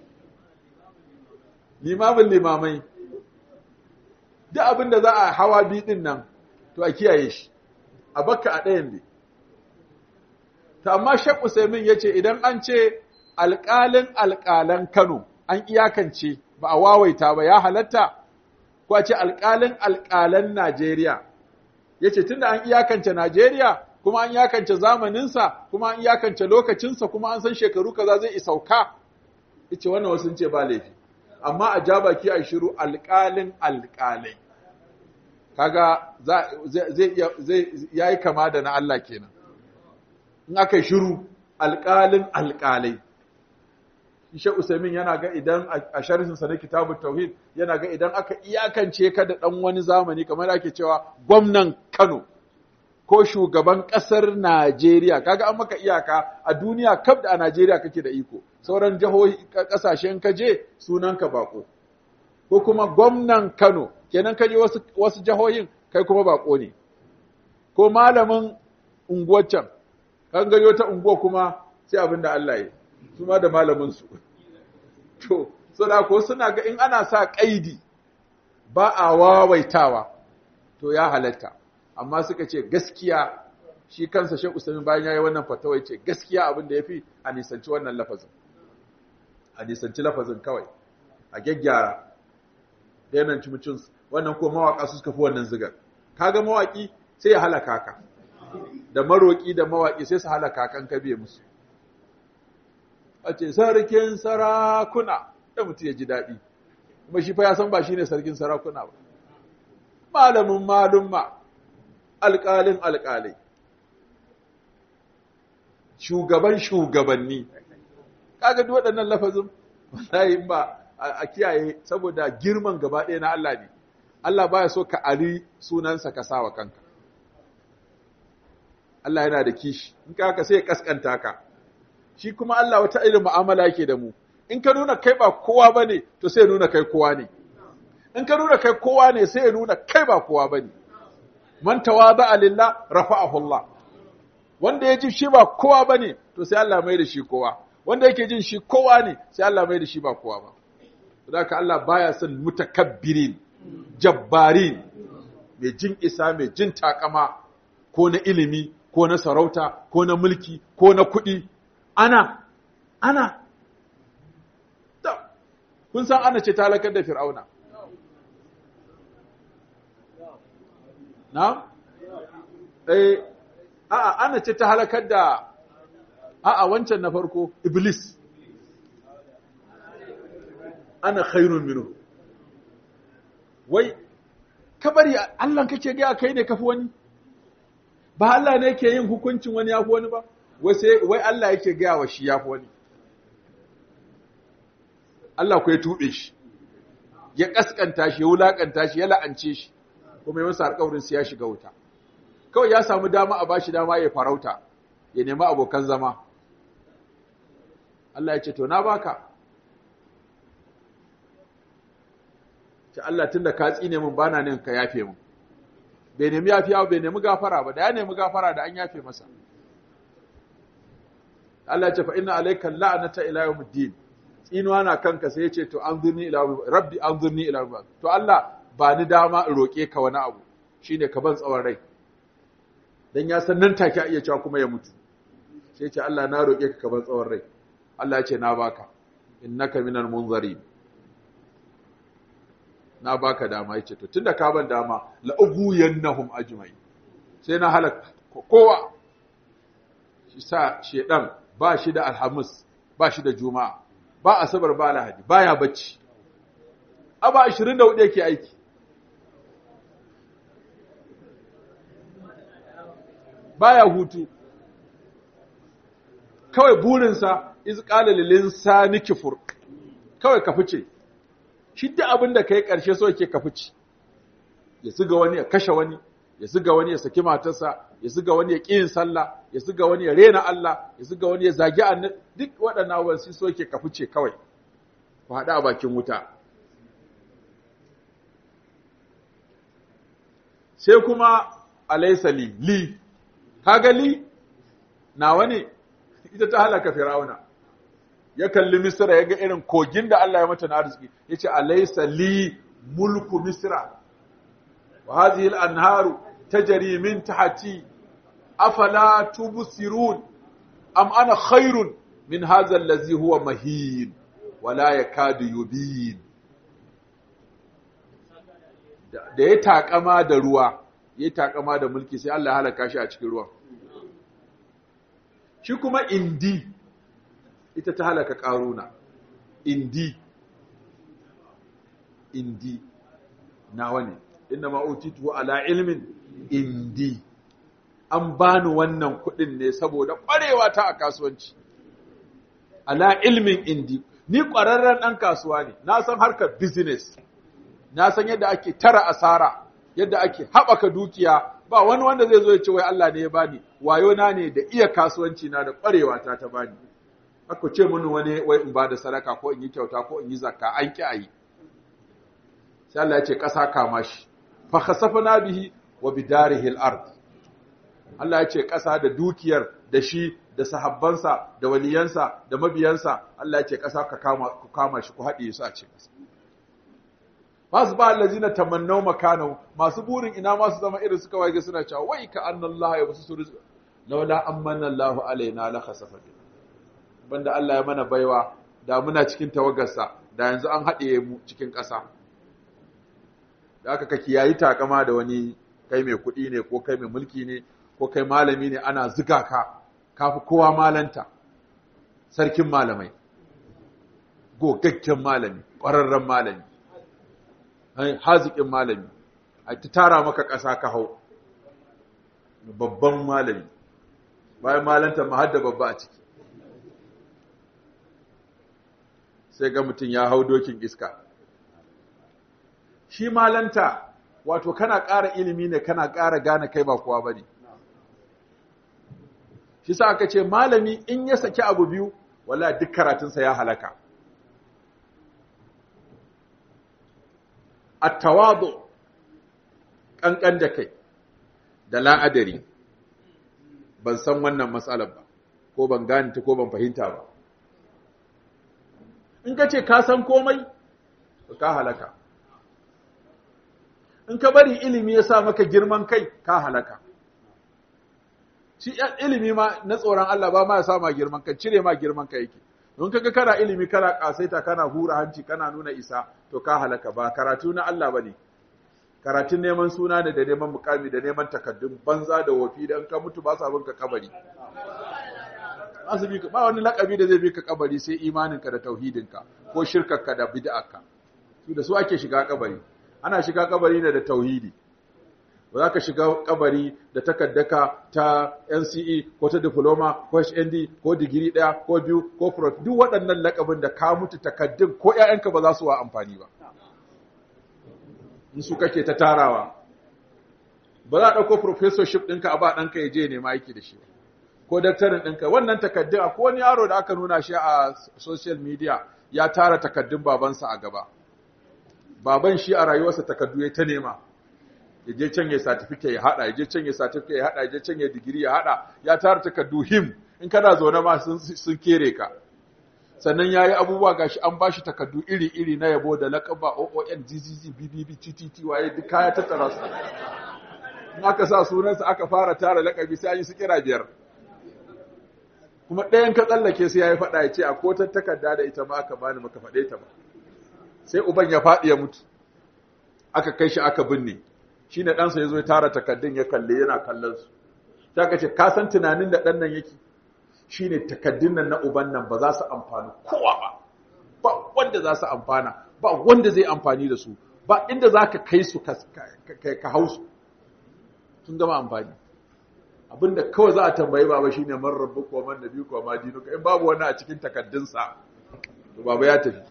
limamin limamai duk abin da za a hawa bi din nan to a kiyaye shi a bakka a ɗayan ne ta amma Sheikh Usaimin yace idan an ce alƙalin alƙalan Kano an iyakance ba a wawaita ba ya halatta ko a ce alƙalin alƙalan Najeriya yace tunda an iyakance Najeriya kuma an iyakance zamaninsa kuma an iyakance lokacinsa kuma an san shekaru kaza zai isauka yace wannan wasu ce ba laifi amma a ja baki a shiru alƙalin alƙalai kaga zai zai yayi kama da na Allah kenan in aka shiru alƙalin alƙalai Ishe Usaimin yana ga idan a sharhinsa na kitabun tauhid yana ga idan aka iyakance ka da ɗan wani zamani kamar ake cewa gwamnan Kano ko shugaban ƙasar Najeriya kaga an maka iyaka a duniya kaf da a Najeriya kake da iko sauran jihohi ƙasashen ka je sunanka bako ko kuma gwamnan Kano kenan ka je wasu wasu jihohin kai kuma bako ne ko malamin unguwar can kan gari wata unguwa kuma sai abin da Allah ya su ma da malamin su to so da ko suna ga in ana sa kaidi ba a wawaitawa to ya halatta amma suka ce gaskiya shi kansa Sheikh Usaimin bayan yayi wannan fatawa yace gaskiya abin da yafi a nisanci wannan lafazin a nisanci lafazin kawai a gyaggyara dayanan cimicin wannan ko mawaka su suka fi wannan zigar kaga mawaki sai ya halaka ka da maroki da mawaki sai su halaka kan kabe musu a ce sarkin sarakuna da mutum ya ji daɗi kuma shi fa ya san ba shi ne sarkin sarakuna ba malamin malumma alƙalin alƙalai shugaban shugabanni kaga duk waɗannan lafazin wallahi ba a kiyaye saboda girman gaba ɗaya na Allah ne Allah baya so ka ari sunansa ka sawa kanka Allah yana da kishi in ka haka sai ya kaskanta ka shi kuma Allah wata irin mu'amala yake da mu in ka nuna kai ba kowa bane to sai ya nuna kai kowa ne in ka nuna kai kowa ne sai ya nuna kai ba kowa bane man tawada lillah rafa'ahu Allah wanda ya ji shi ba kowa bane to sai Allah mai da shi kowa wanda yake jin shi kowa ne sai Allah mai da shi ba kowa ba saboda Allah baya son mutakabbirin jabbarin mai jin isa mai jin takama ko na ilimi ko na sarauta ko na mulki ko na kuɗi ana ana kun san ana ce ta halakar da fir'auna na? eh a'a ana ce ta halakar da a'a wancan na farko iblis ana khairun minhu wai kabari Allah kake ga kai ne kafi wani ba Allah ne yake yin hukuncin wani yafi wani ba wai sai wai Allah yake ga wa shi yafi wani Allah ku ya tube shi ya kaskanta shi ya wulakanta shi ya la'ance shi kuma ya masa alƙawarin sai ya shiga wuta kawai ya samu dama a bashi dama ya farauta ya nemi abokan zama Allah ya ce to na baka ce Allah tunda ka tsine min bana nan ka yafe min bai nemi yafiya bai nemi gafara ba da ya nemi gafara da an yafe masa Allah ya ce fa inna alayka la'nata ila yawmiddin tsinuwa na kanka sai ya ce to anzurni ila rabbi anzurni ila rabbi to Allah ba ni dama in roke ka wani abu shine ka ban tsawon rai dan ya san nan take iya cewa kuma ya mutu sai ya ce Allah na roke ka ka ban tsawon rai Allah ya ce na baka innaka minal munzarin na baka dama yace to tunda ka ban dama la ubuyannahum ajma'in sai na halaka kowa shi sa shedan ba shi da alhamis ba shi da juma'a ba asabar ba lahadi baya bacci aba 24 yake aiki baya hutu kawai burinsa iz qala lil insani kufur kawai ka fice shi duk abin da kai karshe so yake ka fice ya siga wani ya kashe wani ya siga wani ya saki matarsa ya siga wani ya ƙi sallah ya siga wani ya rena Allah ya siga wani ya zagi annabi duk waɗannan abubuwan su so yake ka fice kawai ku haɗa a bakin wuta sai kuma alaysa li li kaga li nawa ne ita ta halaka fir'auna ya kalli misra ya ga irin kogin da Allah ya mata na arziki yace alaysa li mulku misra wa hadhihi al-anharu tajri min tahti afala tubsirun am ana khairun min hadha allazi huwa mahin wala yakadu yubin da ya takama da ruwa ya takama da mulki sai Allah ya halaka shi a cikin ruwan shi kuma indi ita ta halaka karuna indi indi nawa ne inna ma utitu ala ilmin indi an bani wannan kuɗin ne saboda ƙwarewa ta a kasuwanci ala ilmin indi ni ƙwararren ɗan kasuwa ne na san harkar business na san yadda ake tara asara yadda ake haɓaka dukiya ba wani wanda zai zo ya ce wai Allah ne ya bani wayo na ne da iya kasuwanci na da ƙwarewa ta ta bani aka ce mini wani wai in ba da sadaka ko in yi kyauta ko in yi zakka an ki ayi sai Allah ya ce ƙasa kama shi fa khasafna bihi wa bidarihi al-ard Allah ya ce ƙasa da dukiyar da shi da sahabbansa da waliyansa da mabiyansa Allah ya ce ƙasa ka kama ku kama shi ku haɗe su a ce ƙasa masu ba allazina tamannau makanahu masu burin ina masu zama irin suka waje suna cewa wai ka annallaha ya basu suru laula amanna Allahu alaina la khasafa banda Allah ya mana baiwa da muna cikin tawagarsa da yanzu an haɗe mu cikin ƙasa da aka ka kiyayi takama da wani kai mai kuɗi ne ko kai mai mulki ne ko kai malami ne ana ziga ka kafi kowa malanta sarkin malamai gogaggen malami ƙwararren malami haziƙin malami a ta tara maka ƙasa ka hau babban malami bayan malanta ma hadda babba a ciki sai ga mutum ya hau dokin iska shi malanta wato kana ƙara ilimi ne kana ƙara gane kai ba kowa ba ne shi sa aka ce malami in ya saki abu biyu wala duk karatunsa ya halaka attawadu ƙanƙan da kai da la'adari ban san wannan matsalar ba ko ban gane ta ko ban fahimta ba in ka ce ka san komai ka halaka in ka bari ilimi ya sa maka girman kai ka halaka shi ilimi ma na tsoron Allah ba ma ya sa ma girman kai cire ma girman kai yake don kaga kana ilimi kana kasaita kana hura hanci kana nuna isa to ka halaka ba karatu na Allah bane karatun neman suna ne da neman mukami da neman takaddun banza da wofi dan ka mutu ba sa bin ka kabari asibi ba wani lakabi da zai bi ka kabari sai imaninka da tauhidinka ko shirkarka da bid'arka su da su ake shiga kabari ana shiga kabari ne da tauhidi ba za ka shiga kabari da takaddaka ta NCE ko ta diploma ko HND ko digiri ɗaya ko biyu ko prof duk waɗannan lakabin da ka mutu takaddun ko ƴaƴanka ba za su wa amfani ba in su kake ta tarawa ba za a ɗauko professorship ɗinka a ba ɗanka ya je nema aiki da shi ba ko daktarin ɗinka wannan takaddun akwai wani yaro da aka nuna shi a social media ya tara takaddun babansa a gaba baban shi a rayuwarsa takaddu ya ta nema ya je can ya certificate ya hada ya je can ya certificate ya hada ya je can ya digiri ya hada ya tara takaddu him in kana zaune ma sun sun kere ka sannan yayi abubuwa gashi an bashi takaddu iri iri na yabo da laqaba OON GGG BBB TTT waye duk kaya tattara su in aka sa sunansa aka fara tara laqabi sai an yi su kira biyar kuma ɗayan ka tsallake sai yayi fada ya ce a kotar takarda da ita ma aka bani maka fade ta ba sai uban ya faɗi ya mutu aka kai shi aka binne shi ne ɗansa ya zo ya tara takaddun ya kalle yana kallon su ta ka ce ka san tunanin da ɗan nan yake shi ne takaddun nan na uban nan ba za su amfani kowa ba ba wanda za su amfana ba wanda zai amfani da su ba inda za ka kai su ka hau su sun gama amfani abinda kawai za a tambayi baba shi ne man rabu ko man nabi ko ma dinuka in babu wani a cikin takaddunsa to baba ya tafi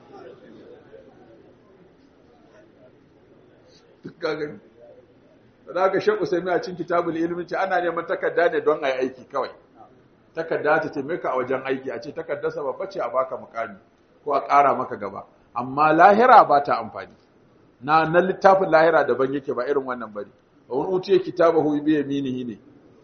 duk gagani da aka shekku sai mai a cin kitabul ilmi ce ana neman takarda ne don a yi aiki kawai takarda ta taimaka a wajen aiki a ce takardarsa babba ce a baka mukami ko a ƙara maka gaba amma lahira ba ta amfani na na littafin lahira daban yake ba irin wannan bane wani utiye kitabahu bi yaminihi ne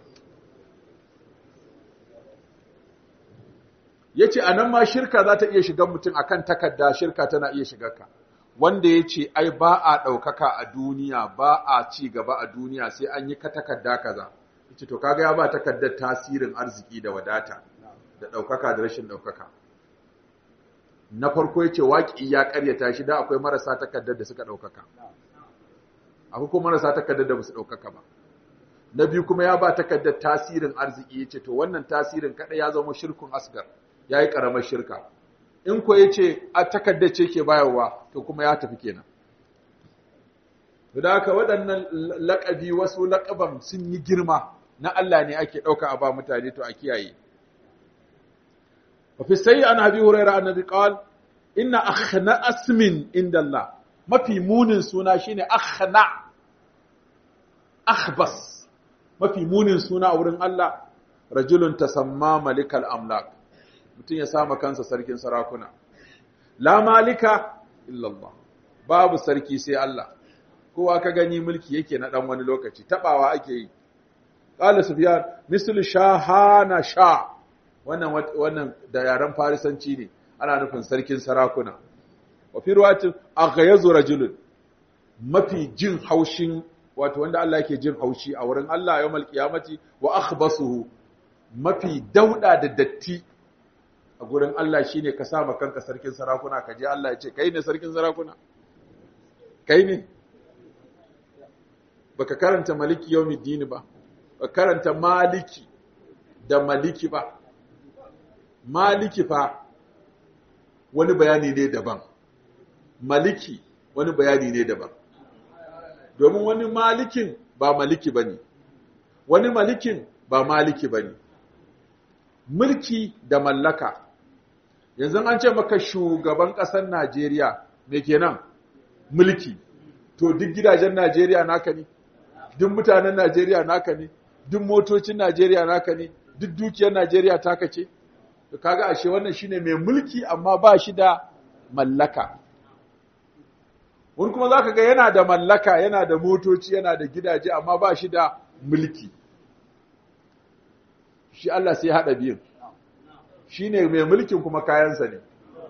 yace anan ma shirka za ta iya shiga mutum akan takarda shirka tana iya shigar ka wanda yace ai ba a daukaka a duniya ba a ci gaba a duniya sai an yi ka takarda kaza yace to kaga ya ba takardar tasirin arziki da wadata da daukaka da rashin daukaka na farko yace waki ya karyata shi da akwai marasa takardar da suka daukaka akwai kuma marasa takardar da ba su daukaka ba na biyu kuma ya ba takardar tasirin arziki yace to wannan tasirin kada ya zama shirkun asgar yayi karamar shirka in ko yace a takardar ce ke bayarwa to kuma ya tafi kenan da haka waɗannan laƙabi wasu laƙaban sun yi girma na Allah ne ake ɗauka a ba mutane to a kiyaye وفي السيء عن أبي هريرة النبي قال إن أخنع اسم عند الله ما في مون سونا شيني أخنع أخبص ما في مون سونا أورن الله رجل تسمى ملك الأملاك mutum ya sama kansa sarkin sarakuna la malika illallah babu sarki sai Allah kowa ka gani mulki yake na dan wani lokaci tabawa ake yi qala sufyan mislu shahana sha wannan wannan da yaren farisanci ne ana nufin sarkin sarakuna wa fi ruwatin aghyazu rajulun mafi jin haushin wato wanda Allah yake jin haushi a wurin Allah yawmal qiyamati wa akhbasuhu mafi dauda da datti a gurin Allah shine ka sa kanka sarkin sarakuna ka je Allah ya ce kai ne sarkin sarakuna kai ne baka karanta maliki yawmiddin ba baka karanta maliki da maliki ba maliki fa wani bayani ne daban maliki wani bayani ne daban domin wani malikin ba maliki bane wani malikin ba maliki bane mulki da mallaka yanzu an ce maka shugaban ƙasar Najeriya me kenan mulki to duk gidajen Najeriya naka ne duk mutanen Najeriya naka ne duk motocin Najeriya naka ne duk dukiyar Najeriya taka ce to kaga ashe wannan shine mai mulki amma ba shi da mallaka wani kuma zaka ga yana da mallaka yana da motoci yana da gidaje amma ba shi da mulki shi Allah sai hada biyun shine mai mulkin kuma kayansa ne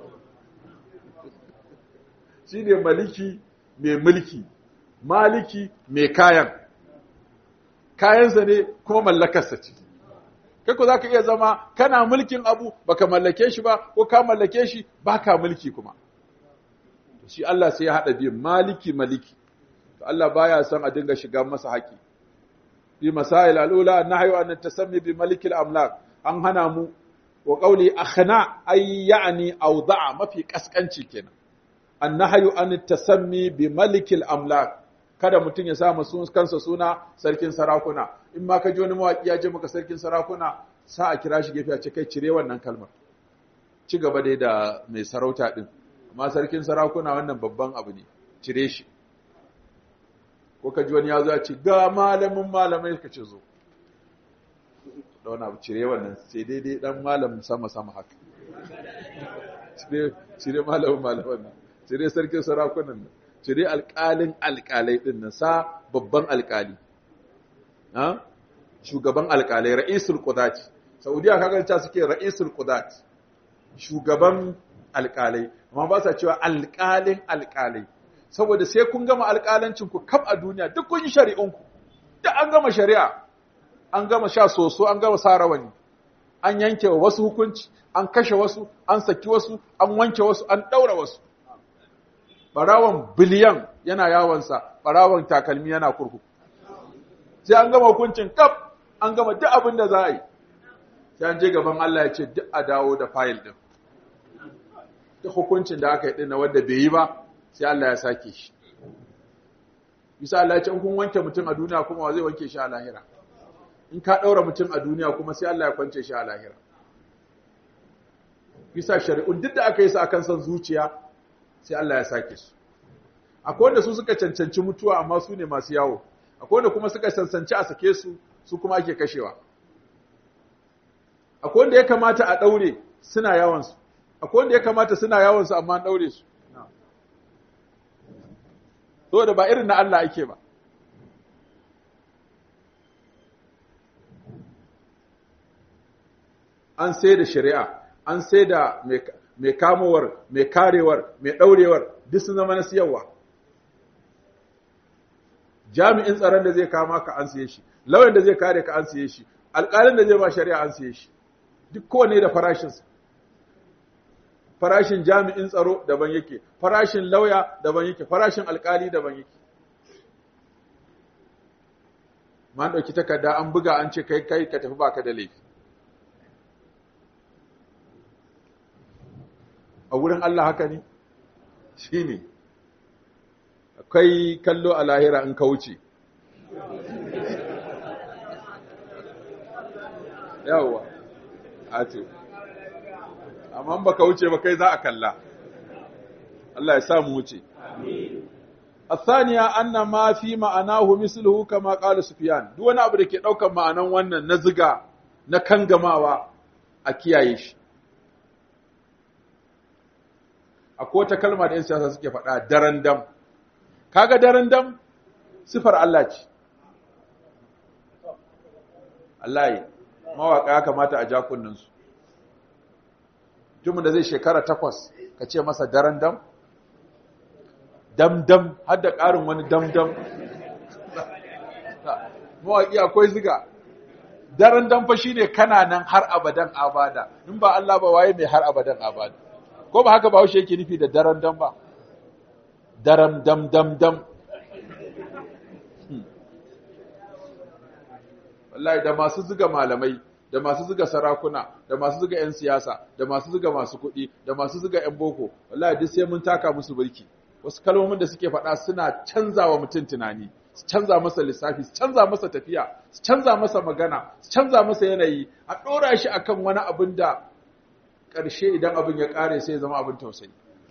shine maliki mai mulki maliki mai kayan kayansa ne kuma mallakarsa ce kai ko zaka iya zama kana mulkin abu baka mallake shi ba ko ka mallake shi baka mulki kuma shi Allah sai ya hada biyu maliki maliki to Allah baya son a dinga shiga masa haƙi bi masail alula nahyu an tasammi bi malikil amlak an hana mu wa qawli akhna ay ya'ni awda'a mafi kaskanci kenan an nahyu an tasammi bi malikil amlak kada mutum ya sa masu kansa suna sarkin sarakuna in ma ka ji wani mawaƙi ya ce maka sarkin sarakuna sa a kira shi gefe a ce kai cire wannan kalmar ci gaba dai da mai sarauta din amma sarkin sarakuna wannan babban abu ne cire shi ko ka ji wani ya zo ya ce ga malamin malamai ka ce zo da wani abu cire wannan sai daidai dan malamin sama sama haka cire malamin malaman nan cire sarkin sarakunan nan cire alƙalin alƙalai ɗin nan sa babban alƙali shugaban alƙalai ra'isul qudati saudiya kaga ta suke ra'isul qudat shugaban alƙalai amma ba sa cewa alƙalin alƙalai saboda sai kun gama alƙalancin ku kaf a duniya duk kun yi shari'un ku duk an gama shari'a an gama sha soso an gama sa rawani an yanke wa wasu hukunci an kashe wasu an saki wasu an wanke wasu an ɗaura wasu barawan biliyan yana yawonsa barawan takalmi yana kurku sai an gama hukuncin kaf an gama duk abin da za a yi sai an je gaban Allah ya ce duk a dawo da fayil din duk hukuncin da aka yi din na wanda bai yi ba sai Allah ya sake shi bisa Allah ya ce in kun wanke mutum a duniya kuma wa zai wanke shi a lahira in ka daura mutum a duniya kuma sai Allah ya kwance shi a lahira bisa shari'un duk da aka yi su akan son zuciya sai Allah ya sake su akwai wanda su suka cancanci mutuwa amma su ne masu yawo akwai wanda kuma suka cancanci a sake su su kuma ake kashewa akwai wanda ya kamata a daure suna yawon su akwai wanda ya kamata suna yawon su amma an daure su saboda ba irin na Allah ake ba an sai da shari'a an sai da mai kamowar mai karewar mai ɗaurewar duk sun zama na siyarwa jami'in tsaron da zai kama ka an siye shi lauyan da zai kare ka an siye shi alƙalin da zai ba shari'a an siye shi duk kowane da farashinsa farashin jami'in tsaro daban yake farashin lauya daban yake farashin alƙali daban yake man ɗauki takarda an buga an ce kai kai ka tafi baka da laifi a wurin Allah haka ne shi ne akwai kallo a lahira in ka wuce yawwa a ce amma baka wuce ba kai za a kalla Allah ya samu wuce الثانية أن ما في معناه مثله كما قال سفيان duk wani abu da ke ɗaukar ma'anan wannan na ziga na kangamawa a kiyaye shi akwai wata kalma da 'yan siyasa suke faɗa daren dam kaga daren dam sifar Allah ce Allah yi mawaƙa ya kamata a ja kunninsu mutumin da zai shekara takwas ka ce masa daren dam dam-dam har da ƙarin wani dam-dam mawaƙi akwai ziga daren dam fa shine kana nan har abadan abada in ba Allah ba waye mai har abadan abada ko ba haka ba haushe yake nufi da daren dam ba daram dam dam dam wallahi da masu ziga malamai da masu ziga sarakuna da masu ziga 'yan siyasa da masu ziga masu kuɗi da masu ziga 'yan boko wallahi duk sai mun taka musu birki wasu kalmomin da suke faɗa suna canza wa mutum tunani su canza masa lissafi su canza masa tafiya su canza masa magana su canza masa yanayi a ɗora shi akan wani abin da ƙarshe idan abin ya ƙare sai ya zama abin tausayi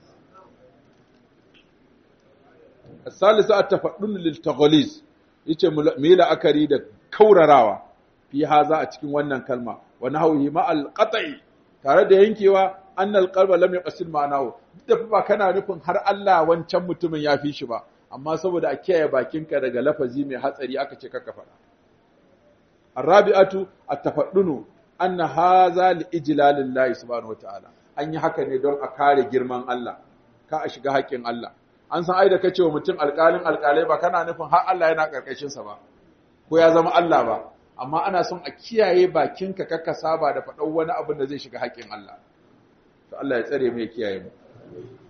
Salisu a tafaɗin liltagolis yace mu yi la'akari da kaurarawa fi haza a cikin wannan kalma wani hauhi ma'al qat'i tare da yankewa annal qalba lam yaqsid ma'anahu duk da ba kana nufin har Allah wancan mutumin ya fi shi ba amma saboda a kiyaye bakinka daga lafazi mai hatsari aka ce kaka faɗa arabi'atu at-tafaddunu anna hadha li ijlalillahi subhanahu wata'ala an yi haka ne don a kare girman Allah ka a shiga haƙƙin Allah an san ai da kace wa mutum alƙalin alƙalai ba kana nufin har Allah yana karkashin sa ba ko ya zama Allah ba amma ana son a kiyaye bakinka kaka saba da faɗan wani abin da zai shiga haƙƙin Allah to Allah ya tsare mu ya kiyaye mu